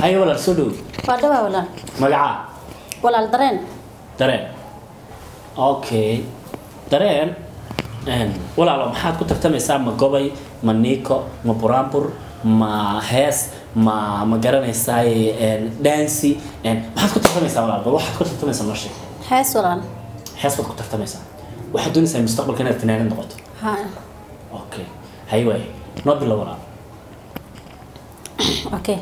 haye walaal soo dhow waa dhawaa walaal magacaa walaal dareen dareen okay dareen een, walaalo maxaad ku tartamaysaa ma gobay ma niiko ma buraanbur ma hees ma ma garanaysaa dancy maxaad ku tartamaysaa walaal bal waxaad ku tartamaysaa noo sheeg hees walaal hees baad ku tartamaysaa waxaad doonaysaa mustaqbalka inaad fanaanad noqoto ha okay haye waaye noo bilo walaal okay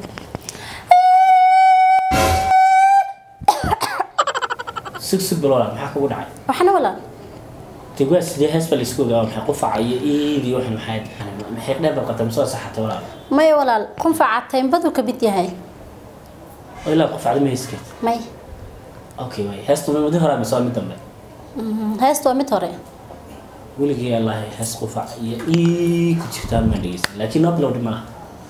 sug sug bilo walaal maxaa kugu dhacay waxna walaal dee waa sidee hees baa laisku ogaa maxay qufaca iyo iidii waxan maxay maxay dheer baad qabtay masoo saxatay walaal maya walaal qunfaca taynbadu ka mid yahay oo ilaa qufacda ma heyskeed may okay waay heestu ma muddo hore mise waa mid dambe Mhm, heestu waa mid hore weligii allahay hees qufac iyo ii ku jirtaa ma dhegeysan laakiin noo bilowdhi malaha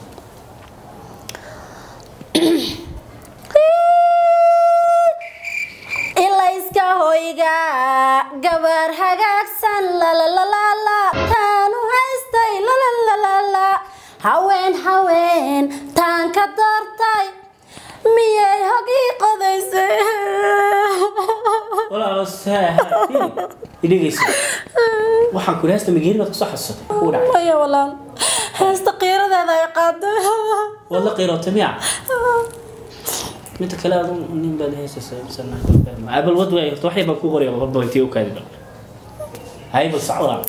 ilayska hoyga gabar hagaagsan lalalala taanu haystay lalalala haween haween taan ka doortay miyay hogii qodaysay walaalo saahatiin idhegeysa waxaan kuli heesta mageeri baad kusoo xasuusatay kuu dhacay maya walaal heesta qiiradeeda ay qaaday waad la qiirootay miya midda kale adu nin baad heesaysa bal wad waay horta waxay baan ku qoraya horba intii u kaadi bal hay bal sac walaal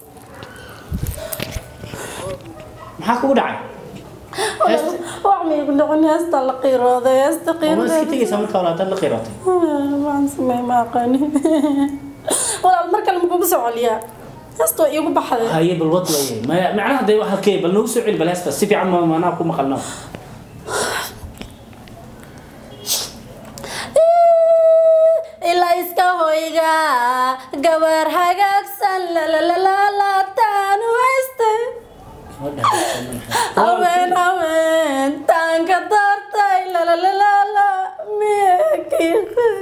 maxaa kugu dhacay heesta wax maygu dhicin heesta la qiirooday heesta ma iska qiiradeeda tegaysaa marka walaal hadaad la qiirootay waan samey ma aqaani walaal mar kale makugu soo celiyaa heesta waa iigu baxday haye bal wad waaye maya macnaha dee waxaa kee bal nagu soo celi bal heesta si fiican ma maanaa ku maqalno ilaa iska hoyga gabar hagaagsan lalalala taanu haystay haween haween taan ka doortay lalalala miyakii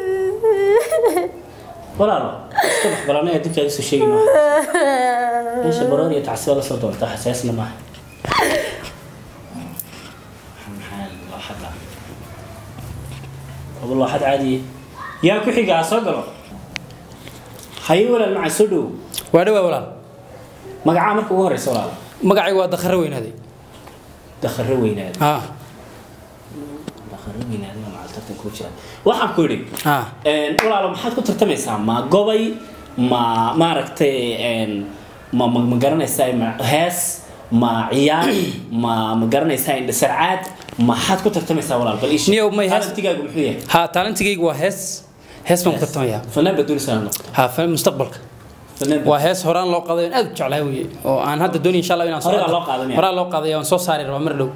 walaalo iska bax bal anaga dib kaaga soo sheegi maaha meesha baroor iyo tacsiba la soo doonta xasaasna maaha maxaa loo hadlaa waba loo had caadiye yaa ku xigaa soo galo haye walaal macaa soo dhow waa dhawaa walaal magacaa marka ugu horeysa walaal magacaygu waa dakhare weynaaday dakhare weynaada ha dakhare weynaada waa macaltartan kuu jira waxaan ku yidhi ha Een, walaalo maxaad ku tartamaysaa ma gobay ma maaragtay een, ma ma ma garanaysaa ma hees ma ciyaar ma ma garanaysaa indhasarcaad maxaad ku tartamaysaa walaal bal ishi Niyow, may hees- talantigaagu muxuu yahay ha taalantigaygu waa hees hees baan ku tartamayaa fanaan baad doonaysaa inaad noqoto ha fa- mustaqbalka fanaan waa hees horaan loo qaaday aan aad u jeclahay weye oo aan hadda doonay insha allah inaan Hore baa loo qaaday miya? horaa loo qaaday aan soo saari rabaa mar dhow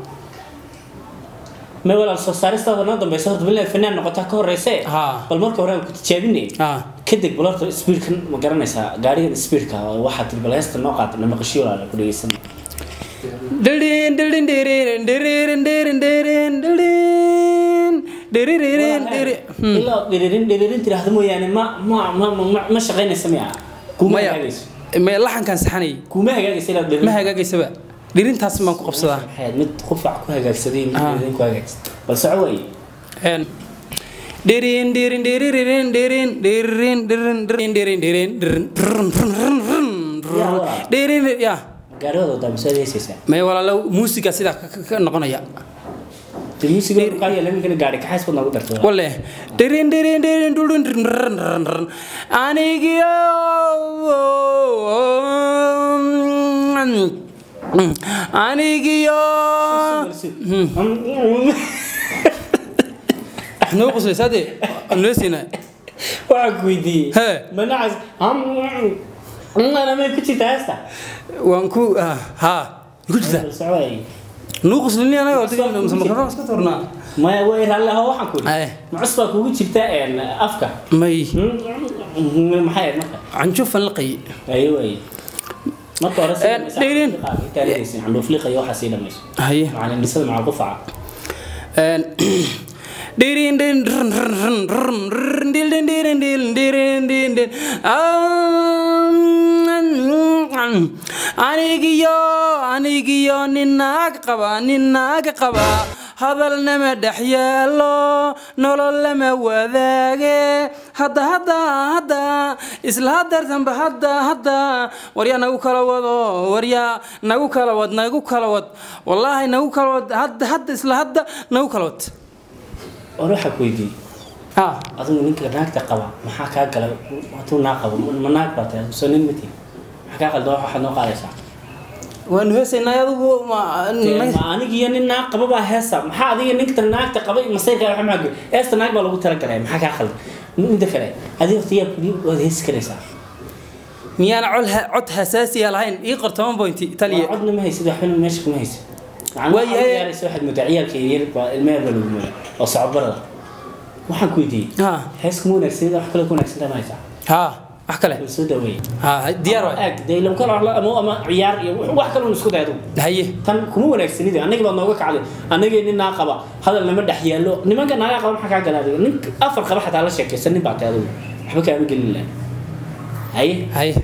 ma walaal soo saaristaada noo dambaysa horta bilaad fanaan noqotaa ka horeyse Ha. bal marka hore aan ku tijaabinay ha kadib bal horta speedkan ma garanaysaa gaarigan speedka waxaad tiri bal heesta noo qaata namaqashiyo walaal ku dhegeysan Dirin, dirin, dirin, dirin, dirin, dirin, dirin, dirin, dirin, dirin. Hmm. ilaa dhiririn dhiririn tiraahdo mooyaane ma ma ma ma- ma shaqaynaysa miya kuma maya hagaagayso maya laxankaan saxanay kuma hagaagaysa ilaa dhiririn ma hagaagaysaba dhirintaas baan ku qabsadaa maxay mid qufac ku hagaagsaday mid Ah. dhiririn ku hagaagsaday bal soco waaye En dirin dirin dirin dirin dirin dirin dirin dirin dirin dirin Ya Allah. dirin ya gaarigooda wadaa masaad heesaysaa may walaalo muusiga sidaa ka- ka- ka noqonaya de muusiga qaaliya laminkana gaari kaxays baad noogu dartay walaal. wale dirin dirin dirin dirin dirin anigiyo anigiyo noo qoslaysaa dee noo siinaa waxaan ku weydiiyey Hee. manacas ana may ku jirta heesta waan ku ah, ha ku jirta bal soco waaye nuu qoslini anaga oo diga makrona iska tornaa maya way raalli aho waxaan ku Aye. yidhi macus baa kugu jirta een, afka may maxay ahayd marka canjufan laqay ayo waaye marka hore Eh, dhirin. candhuufliqa iyo waxaa sii dhamayso haye macalindhisada macal qufaca En dirin din run run run run run dil din dirin dil dirin din din anigiyo anigiyo ninaaga qaba ninaaga qaba hadal nama dhex yaalo nolol lama wadaage hadda hadda hadda isla hadeertanba hadda hadda waryaa nagu kala wado waryaa nagu kala wad nagu kala wad wallaahi nagu kala wad hadda hadda isla hadda nagu kala wad war waxaa ku weydiiyey ha adigu ninka naagta qaba maxaa kaa gala hadduu naag qabo ma naag baa tahay soo nin mati maxaa kaa qaldan waxaad noo qaadaysaa waanu heesaynay adigu ma ma aniga iyo nin naag qaba baa heesa maxaa adiga ninka naagta qaba masayrka waxa maago heesta naag baa lagu talagalay maxaa kaa qaldan inta kale adiga horta yaa kuli waad heesi karaysaa miyaana cod cod xasaasiya lahayn ii qor toban pointi taliya codna ma haysid waxbana meesha kuma haysid Waayahay. yaaraysa waxaad moodaa ciyaalka yaryar baa ilmeher baa lagu moodaa oo socodbarada waxaan ku weydiiyey ha hees kuma wanaagsanida wax kale ku wanaagsantaa ma haysaa ha wax kale wal soo dhaweeye ha diyaar waay aag dee lam kala ama ama ciyaar iyo wax- wax kale un isku day adugu haye tan kuma wanaagsanida annaga baa nooga kacday annagii nin naa qaba hadal nama dhex yaallo nimanka naaga qaba maxaa kaa gala adiga nin afar qaba xataa la sheekaysan nin baa tay adigu waxba kaama gelin laha haye haye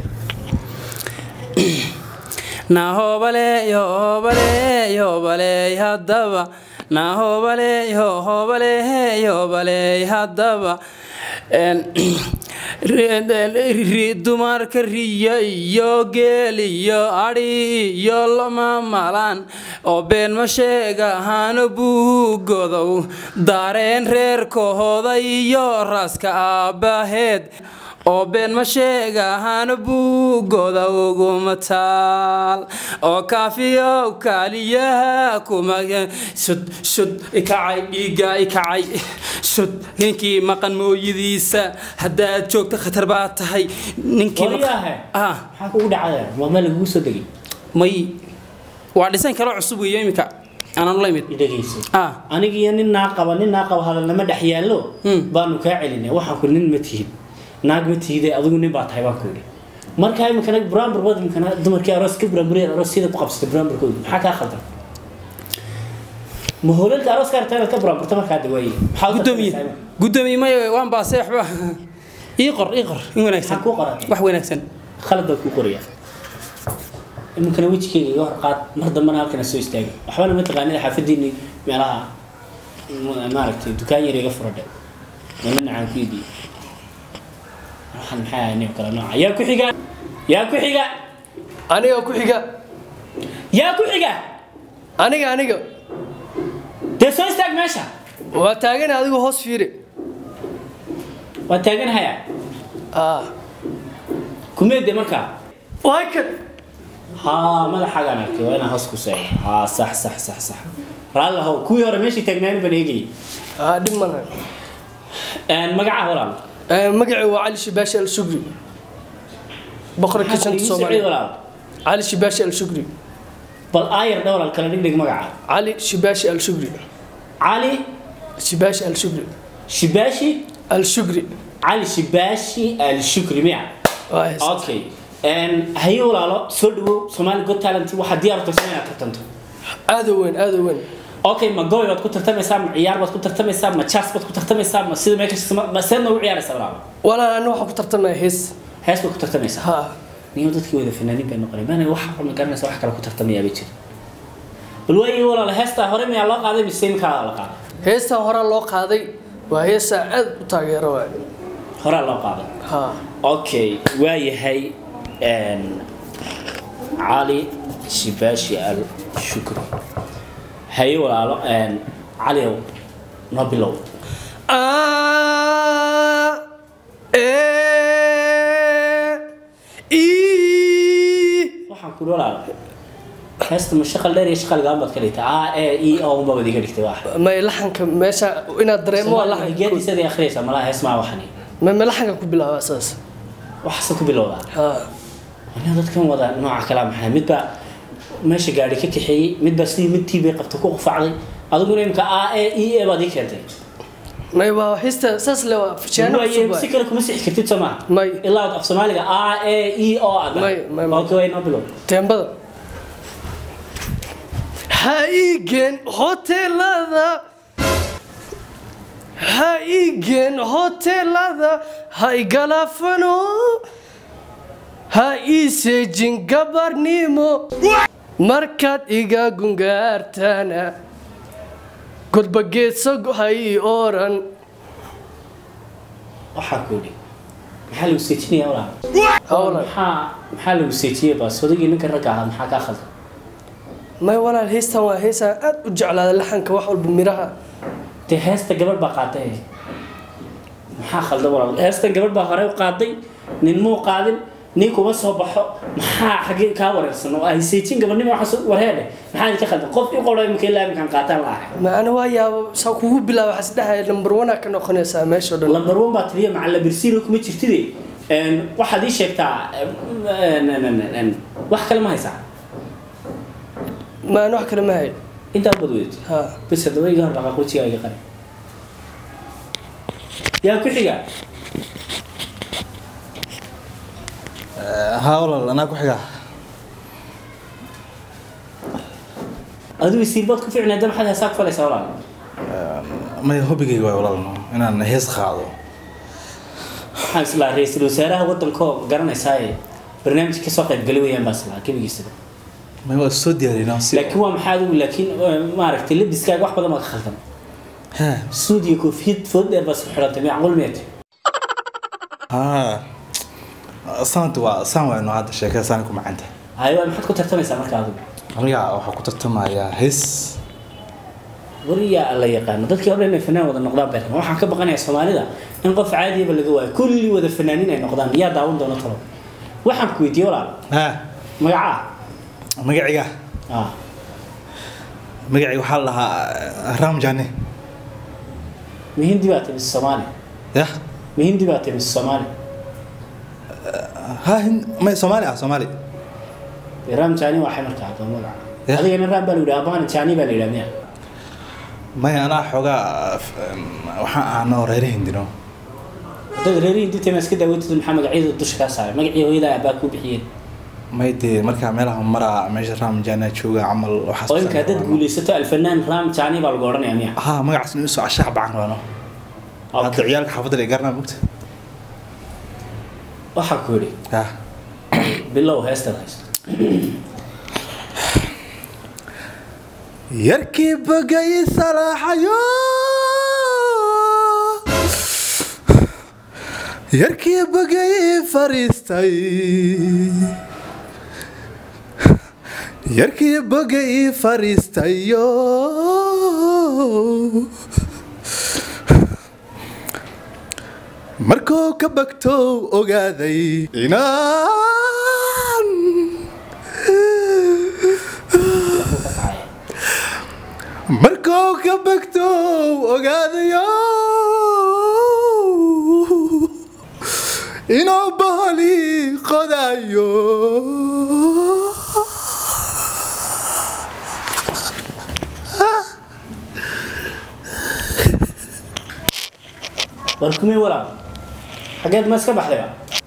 na hoobale yo hoobale yoobale haddaba na hoobale yo hoobale yoobale haddaba En, ri- ri- dumarka riyo iyo geel iyo adhi iyo lama malaan oo been ma sheegahaano buugodow daareen reerkahooda iyo raaska aabbaheed oo been ma sheegahaano buuggooda uguma taal oo kaafiyow kaaliyaha kuma sud sud ikacay dhiigga ikacay sud ninkii maqan mooyadiisa haddaad joogto khatar baa tahay ninkii maqan- wariyaahe ah maxaa kugu dhacaya waa meel lagugu soo degay may waa dhisan kalo cusub weeyo iminka aanan la imid dhegayso ah aniga iyo nin naa qaba nin naa qaba hadal nama dhex yaallo Hmm. baanu kaa celinay waxaan ku nin ma tihid naag ma tihide adigu nin baa tahay baan ku yidhi markaa iminkana buraanbur wad iminkana dumarkii aroos ka buraanburiyeen aroos sida ku qabsatay buraanburkooda maxaa kaa khaldan ma hoolalka arooska aragtaa inaad ka buraanburta markaa de waaye maxaa u gudoomiye tartamaysaa gudoomiye may waan baasay waxba ii qor ii qor in wanaagsan Maxaa kuu qoratay? wax wanaagsan khalad baa kuu qoraya iminkana wejigeyga iga hor qaad mar dambana halkana soo istaagay waxbana ma taqaanida xaafadiini meelaha ma- maaragtay dukaan yar iga furadhe mana nacaan ku iibiye waxaan maxay ahay nin kale nooca yaa ku xiga yaa ku xiga aniga ku xiga yaa ku xiga aniga aniga dee soo istaag meesha waa taagan adigu hoos fiiri waa taaganhaya ah kumeede markaa waa kan haa madaxaagaan arkay waa inaan hoos ku seego haa sax sax sax sax raalli ahow kuwii hore meeshii taagnaani baan eegayay ah dhib ma laha magaca walaal Eh, magacay waa cali shibaashi al shugri boqor Maxaa kitchenta igu socday soomaaliya walaal cali shibaashi al shugri bal aayar dhowral kala dhigdhig magaca cali shibaashi al shugri cali shibaashi al shugri shibaashi al shugri cali shibaashi alshukri miya waa hees. okay haye walaalo soo dhawow somali god talent waxaad diyaar u tahay inaad tartanto aad u weyn aad u weyn okay ma goy baad ku tartamaysaa ma ciyaar baad ku tartamaysaa ma jas baad ku tartamaysaa ma sida meesha ma seed noogu ciyaaraysaa walaalo walaal aniga waxaan ku tartamaya hees hees baad ku tartamaysaa ha niyo dadkii wada fanaaniin bay noqonay maana wax ma garanaysa wax kale ku tartamayaa bay jira bal waayi walaalo heestaa hore miyaa loo qaaday mise iminkaa la qaaday heestan horaa loo qaaday waa heestaa aad u taageero waay horaa loo qaaday ha okay waayahay een, cali shibaashi al shukri haye walaalo een, caliow noo bilow Ah, eh, ii. waxaan ku walaalo heesta ma shaqal dheer iyo shaqal gaan baad ka dhigtay a e e o unba wad iga dhigtay wax may laxanka meesha inaad dareemo waa laxanka geediisada akhriyaysa malaha hees maa waxani ma ma laxanka ku bilaaba saas waxaase ku bilowdaa ha aniga dadkan wada nooca kalaa maxay midba meesha gaari ka kaxeeyey midba sidii mid tiibay qabta ku qufacday adiguna imka a e e e baad ii keentay may waa hista saas le waa fashaano Waaye, cusub si waay kale kuma sixi kartid soo maa may ilaa af soomaaliga a e e o aad May- may- may. okay way noo bilow teembada ha igen hotelada ha igen hotelada ha igalafano ha iisejin gabarnimo markaad iga gungaartana godba geedso hay oran waxaa ku yidhi maxaa lagu seejinaya walaal howlan maxaa maxaa lagu seejiyey baas odaygii ninka ragga ahaa maxaa kaa khaldan may walaal heystan waa heysaan aad u jeclaada laxanka wax walba miraha dee heesta gabadh baa qaaday maxaa khaldan walaal heestan gabadh baa hore u qaaday nin muu qaadin nin kuma soo baxo maxaa xagee kaa wareersan oo ay seejin gabadhnimo waxaa warheedhe maxaa idinka khaldan qof i qolo imika ilaa iminkaan qaataan la ahay ma ana waa yaaba saa kugu bilaaba waxaa isdhahaya number one aa ka noqonaysaa meesha o dhan lambar one baa tiriya macalla birsiino kuma jirtide Een, waxaad ii sheegtaa een, een, een, een, wax kale ma haysaa ma ana wax kale ma hayo intaa bad weyd ha bas haddaba iga hor dhaqaaq wejigaa iga qari yaa ku xiga haa walaal anaa ku xiga adigu isiirbaad ku ficnay hadda maxaad heesaa ku falaysaa walaal maya hobigayga waay walaal inaan hees qaado waxaan islaa ra-iisul wasaaraha waddankoo garanaysaaye barnaamij kasoo qaybgali weyaan baa islaa gebigiisaba maya waa soo diyaarina si laakiin waa maxaa adigu laakiin eh, maaragtay labiskaaga wax badan baa ka khaldan ha suud iyo koofiyad food dheer baa isku xidhantay macquul meet ha sanad waa saan wayno hadda sheekada saan ku macanta haye waa maxaad ku tartamaysaa marka adigu aniga waxaa ku tartamayaa hees wariyaa la yaqaano dadkii hore inay fanaan wada noqdaan bay rabaan waxaan ka baqanayaa soomaalida in qof caadiyaba laga waayo kulli wada fanaaniin ay noqdaan yaa daawan doona talo waxaan ku weydiiyey walaal ha magacaa magaciga ah magaciga waxaa la dhahaa ram jane ma hindi baa tahay mise soomaali ya ma hindi baa tahay mise soomaali ha hin- maya soomaali ah soomaali dee ram jani waxay markaa adoo magaca Ya. adigana ram baa la yidhaha abahana jani baa la yidhaha miya maya anaa xoogaa waxaan ahnoo reere hindino haddaad reeri hindi tahay ma iska daawatid maxaa magacyada dusha kaa saaray magacii hooyada abaa kuu bixiyeen may dee markaa meelaha maraa meesha ram jane jooga camal waxaas oo imka haddaad guulaysato alfanaan ram jani baa lagu odhanayaa miya ha magacaas inuu soo cashaha bacan raano hadda ciyaalka xaafadda la garanaa mugta waxaa ku yidhi ha bilow heestaad haysto yarkii bagay salaaxayo yarkii bagay fariistay yarkii bagay fariistayo markuu ka bagtow ogaaday inaan markuu ka bagto ogaadayo inuu bahali qodayo war kumee walaal xageed ma iska baxdayba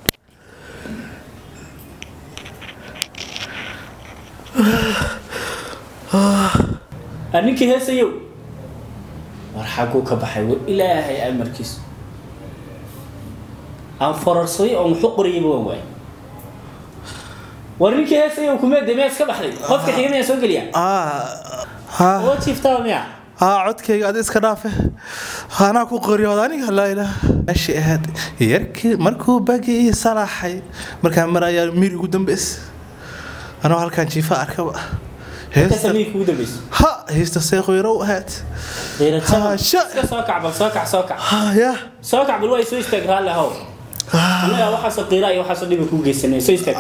Ah, ninkii heesayow war xaguu ka baxay war ilaahay amarkiis aan forarsaday oo muxuu qoriyayba waan waay war ninkii heesayow kumee de miyaa iska baxday qofka xiga miyaa soo geliya oo jiiftaa miya haa codkayga adi iska dhaafe anaa ku qoryood aniga laa ilaah meeshii ahayd yarkii markuu bagi ii salaaxay markaan marayaa miir ugu dambeys anoo halkaan jiifa arkaba ka heesta samiir kugu dambeyso ha heesta seeqoyro ahayd qiira jabal Ah, sha- iska soo kac bal soo kac soo kac ha ya soo kac bal waa soo istaag raalli ahow annaga waxaasoo qiira iyo waxaasoo dhiba kuu geysanay soo istaag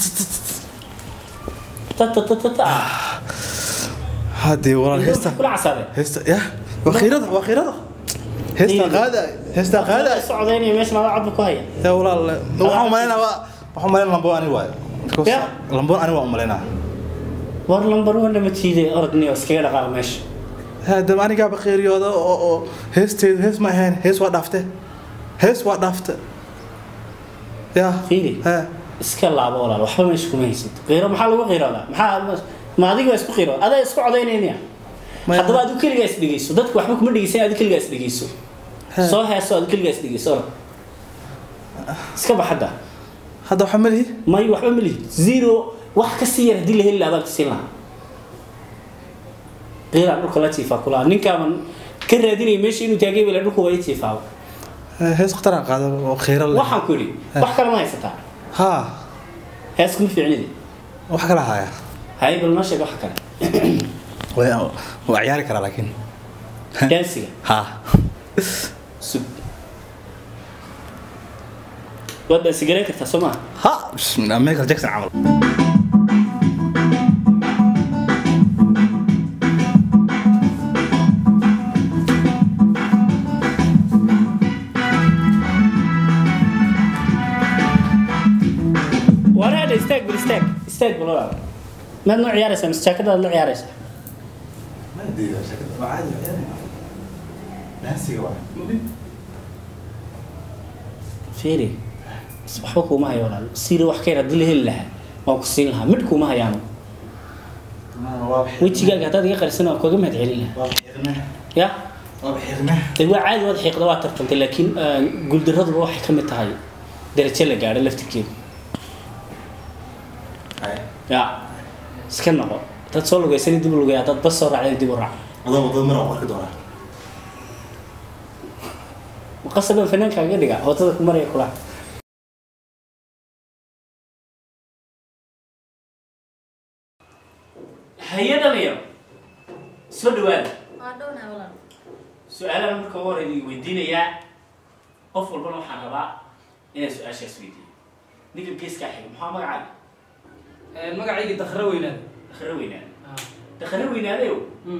tatatata haddee walaal heesta kula casaade heesta ya waa khiirada waa khiirada heesta qaada heesta qaada socdaynaya meesha maada codba ku haya ya walaal waxaan umaleynaa waa waxaan umaleynaa lambo ani waayo Because Ya. lambo ani waa umaleynaa war lambar one ma tiiday orodniyo iskaga dhaqaaqa meesha hadaba anigaaba qeeriyooda oo oo heesteedu hees ma ahayn hees waa dhaafte hees waa dhaafte ya Fiiri. ha iska laabo walaal waxba meesha kuma haysato qiiro maxaa lagu qiiroodaa maxaa ma adiga waa isku qiiro adaa isku codaynaya miya Ma- haddaba adigu keligaa is dhegeyso dadku waxba kuma dhegeysan adigu keligaa is dhegeyso soo heeso adigu keligaa is dhegeyso orod iska bax hadda hadda waxaa malihi may waxba ma lihid zero wax ka sii yar haddii la heli lahaa baan ka siin lahaa qiilaan dhulka la jiifaa kulaa ninkaaban ka raadinaya meesha inuu taagay bale dhulka waa i jiifaaba hees khataraan qaado oo khayra leh waxaan ku yidhi wax kale ma haysataa haa hees kuma fiicnidi wax kala haya hay bal noo sheeg wax kale waa waa ciyaari karaa laakiin daansiga haa sug waad daansigareyn kartaa soo maha ha bismillah michael jackson camal waraadha istaag bal istaag istaag bal walaal maad noo ciyaaraysaa mise jaakadaad la ciyaaraysaa fiiri waxba kuuma hayo walaal siiri wax ka yar haddii la heli lahaa waan ku siin lahaa midh kuuma hayaano wejigaaga haddaad iga qarisana waan kuga mahad celin lahaa ya de waa caadi waad xiiqda waa tartantay laakiin guuldaraduba waxay ka mid tahay darajo la gaadho laftirkeeda ya iska noqo dad soo lugaysani dib u lugaya dad bas soo raacday dib u raac maqasabaan fanaankaaga dhiga wadada ku maraya kula haye dhalinyaro soo dhawaada waa dhownahay walaal su-aalaha marka ugu horreya idin weydiinayaa qof walbana waxaan rabaa inaan su-aashaas weydiiyo ninka geeskaa xiga maxaa magacaaga magacayga dakhra weynaad dakhare weynaade dakhare weynaadayo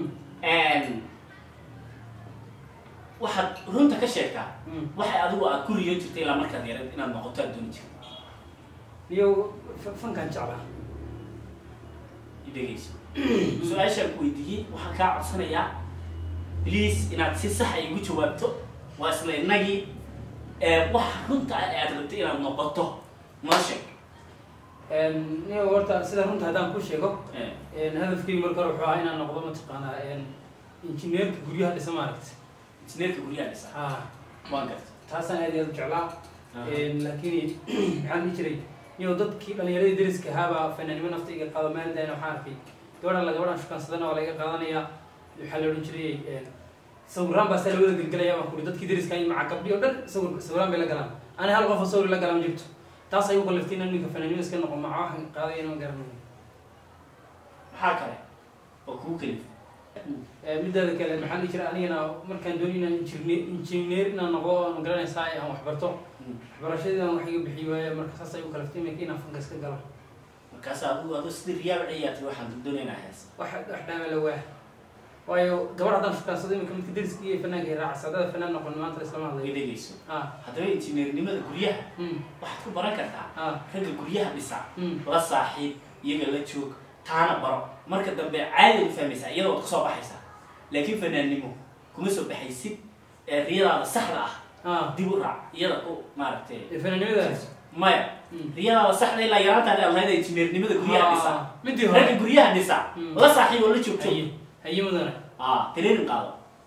waxaad runta ka sheegtaa waxay adigu aad ku riyo jirtay ilaa markaad yarad inaad noqoto aad dooni jirto iyo fankaan jeclaa dhegeyso su-aashaan ku weydiiyey waxaan kaa codsanayaa please inaad si saxa igu jawaabto waa isla innagii wax runta ah ee aad rabtay inaad noqoto noo sheeg niyo horta sida runta haddaan ku sheego Eh, hadafkaygu marka hore wuxuu ahaa inaan noqdo mataqaanaa injineerka guryaha dhisa maaragta injineerka guryaha dhisa ha waan garta taasaan aad iyo aad u jeclaa Aha. laakiin maxaan dhihi jiray niyo dadkii dhalinyaradii dariska ahaabaa fanaanimo nafta iga qaado maalidayna waxaan arkay gabadhan la gabadhan shukaansadana waa laga qaadanayaa waxaa la odhan jiray sawiraan baa saa lawada gelgelaya baan kuri dadkii dariska iyo maca gabdhi oo dhan sawir sawiraan bay la galaan ani hal qof oo sawir la galaa ma jirto taas ay u kaliftay inaan ninka fanaanimo iska noqo maca waxaan qaadaya inaan garanayo maxaa kale oo kugu kelif midaada kale maxaan dhihi jiray anigana markaan dooni inaan injine- injineer inaan noqdo oo magaranaysaa aan waxbarto waxbarashadii aan wax iga bixi waaye marka saas ay u kaliftay iminka inaan fanka iska galo markaas adigu adu sidii riyaa ciyaartay waxaan doonaynaa hees wax wax dhaama la waa waayo gabar haddaan shukaansado iminka midka dariska iyo fanaanka ay raacaysa haddada fanaan noqon maanta islama way hadlayo dhegeyso ah haddaba injineernimada guryaha mm waxaad ku baran kartaa ah ragga guryaha dhisa mm la saaxiib iyaga la joog taana baro marka dambe caadi u fahmaysaa iyadoo ka soo baxaysaa laakiin fanaannimo kuma soo baxaysid ee riyadaada saxda ah ah dib u raac iyada ku maaragtay ee fanaanimadaas maya Mm. riyadaada saxda ilaa yaraantaada aad lahayd injineernimada guryaha dhisa Ah, midii ragga hore guryaha dhisa Mm. la saaxiib oo la joog joog haye haye mudane ah training qaado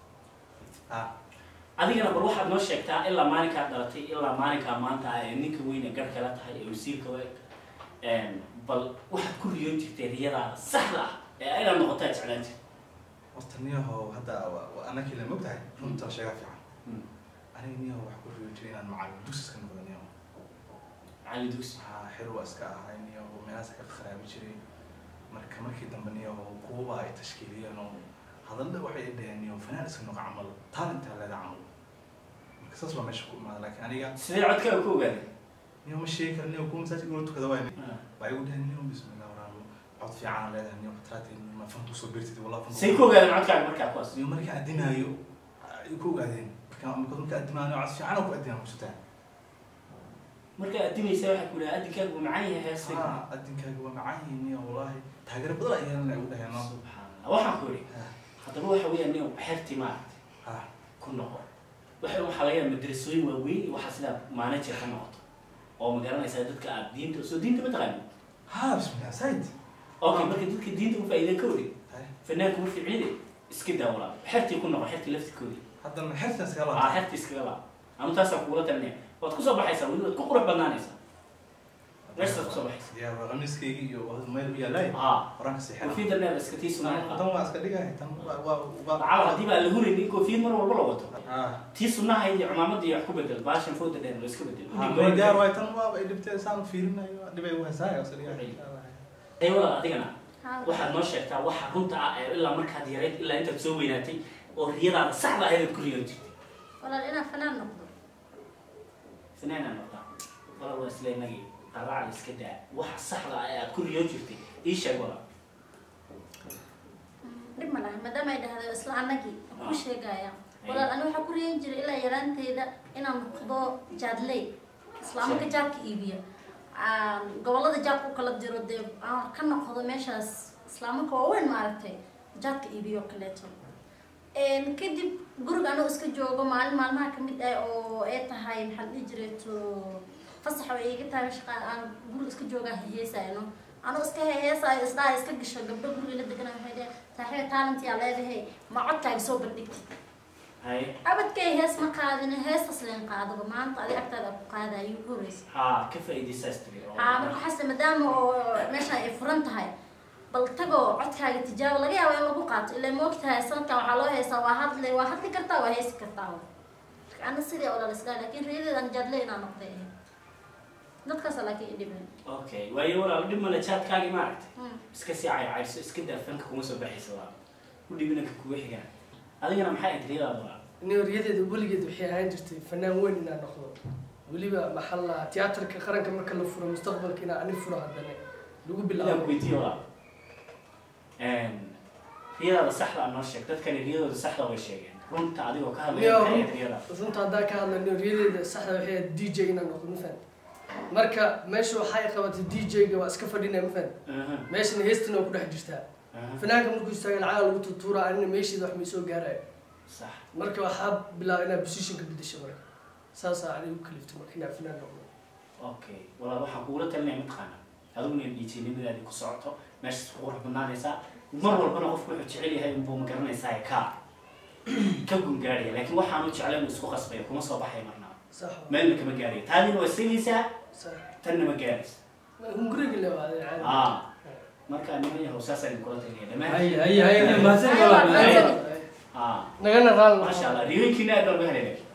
adigana bal waxaad noo sheegtaa ilaa maalinkaa dhalatay ilaa maalinkaa maanta ah ee ninka weyne garhka la tahay ee wasiirka wa bal waxaad ku riyoon jirtay riyadaada saxda ah ee inaad noqotaa jeclaan jirta horta niyahow hadda anakii la mogtahay runta sheega fiican Mm. aniga niyahow wax ku riyo jiray inaan macallin dugsi iska noqdo niyahow macallin dugsi waxaa xir waa iska ahay niyahow meelahaas ka kharaabi jiray marka markii dambe niyahow kuwaba ay tashkiiliyeen oo hadalla waxay dhaheen niyahow fanaan iska noqo camal taalintaa leeda camal marka saas baa meesha ku imaada laakiin aniga sidee codkaaga ku ogaaday niyahow ma sheegi kara niyahow kuwa masaajidka loo tukada waay baa igu dhaheen niyahow bismillah waraabo cod fiican leedahay niyahow katraatay ma fanku soo beertid wallah fanku say ku ogaadeen codkaaga markaa kuwaas iyo markii addimaayo ay ku ogaadeen marka marka marka addimaayo cod fiican oo ku addinaa kusutaa markaa addimaysa waxaa ku dhaha addinkaaga wuu macaan yahay heestay haa addinkaaga waa macaan yihiin iyo wallaahi taageero badan ay yeelan ay ugu dhaheen no subxaanallah waxaan ku idhi haddaba waxa weeyaan nin xertii maaragtay haa ku noqo waxa waxaa laga yaaba madrasooyin waaweyn iyo waxaa sidaa manager ka noqoto oo ma garanaysaa dadka aad diinta soo diinta ma taqaanin haa bismillah said okay marka dadka diinta u faa'iideen ka wari Hay. fanaanku ma fiicnide iska daa walaa xertii ku noqo xertii laftirkoodii haddana xertan iskaga aa laabta xertii iskaga laa anu taasaan kugula talinaya waad kusoo baxaysaa weli waad ku qurux badnaanaysaa meeshaas kusoo baxaysa yaa waa qamiiskayga iyo meel u yaalaay haa horaanka seexan koofiyadda neer iska tii sunnaha tan waa iska dhigahay tan waa waa waa lacala haddii baa la huraynin koofiyad mar walba la wato ah tii sunnaha iyo cumaamadda iyo wax ku bedel baashan fooda dheer la iska bedel waa diyaar waay tan waa ay dhibtay saan fiirinayo dhibay u heesaay oo saliya ay walaal adigana waxaad noo sheegtaa waxa runta ah ee ilaa markaad yarayd ilaa intaad soo weynaatay oo riyadaada saxda ahayd aad ku riyoon jirtay walaal inaan fanaan noqdo finaana noqdaa walaal waa isla inagii qaraaca iska daa waxa saxda ah ee aad ku riyoon jirtay ii sheeg walaal dhib ma laha maadaama ay dhahday isla anagii ku sheegaya walaal ani waxaa ku riyan jiray ilaa yaraanteyda inaan noqdo jaadley islaamanka jaadka iibiya aan gobolada jaadka u kala diro dee aan ka noqdo meeshaas islaamanka waaweyn maaragtay jaadka iibiyo oo kaleeto Een, kadib guriga anoo iska joogo maalin maalmaha kamid ah oo ay tahay maxaan dhihi jiray to fasax ay iga tahay shaqa aan guriga iska joogaa heesayno anoo iska heesaayo isdhaha iska gasho gabdho guriga la degana waxay dhaheen saaxiiba talent yaa leedahay ma codkaaga soo bandhigtid haye abadkay hees ma qaadin heestas leen qaadaba maanta adi agtaada ku qaada ayuu ku horeysa haa ka faa'iidaysaas tiri oo haa marka xasle maadaama oo meeshaan ay furan tahay bal tagoo codkaaga tijaabo laga yaabo in lagu qaato ilaa moogtahay sanadkan waxaa loo heesaa waa hadli waa hadli kartaa waa heesi kartaa marka ana sidii oo dhalisdaa laakiin reedadan jaadle inaan noqday ahayd dadkaasa laakiin idhiben okay waayo walaal dhib male jaadkaagii maaragtay iska sii caycayrso iska daa fanka kuma soo baxaysa waa u dhibinanka kugu xigaan adigana maxay ahayd riyadaada walaal niyoryadeeda weligeed waxay ahaan jirtay fanaan weyn inaan noqdo weliba maxaa la tiyaatarka qaranka marka la furo mustaqbalka inaan ani furo haddana lagu ilaan bilaabo weydiiyo walaal riyadaada saxda a noo sheeg dadkani riyadooda saxda way sheegeen runta adigoo ka hadlaya Niyo, maxay ahayd riyadaada runta haddaan ka hadla niyoryadeeda saxda waxay ahayd d j inaan noqdo mafahant marka meesha waxay qabatay d j-ga waa iska fadhinaya mafahant Aha, meeshana heestina waa ku dhex jirtaa aha, fanaanka markuu istaaga lacaga lagu tutuura anina meesheeda wax may soo gaarayo sax marka waxaa bilaaba inaad positionka bedesho marka saasaa aniga u kalifta marka inaan fanaan noqdo okay walaal waxaan kugula talinaya mataqaana adiguna dhiijinimadaadi ku socoto meeshaas ku qurux badnaanaysaa mar walbana qofku wuxuu jecel yahay unbuu ma garanaysaa ka ka gungaadhaya laakiin waxaanu jeclayn uu isku qasbaya kuma soo baxay marnaa sax meelna kama gaaraya taadina waa sigaysaa sax tanna ma gaaraysa hunguriga le waa caadi ah marka niman yahow saasaan kula talinaya dhammaan هيا هيا هيا ما زال أيوة، ولا ما زال. ah nagana raali maasha allah riyoyinkiina aad baan uga helay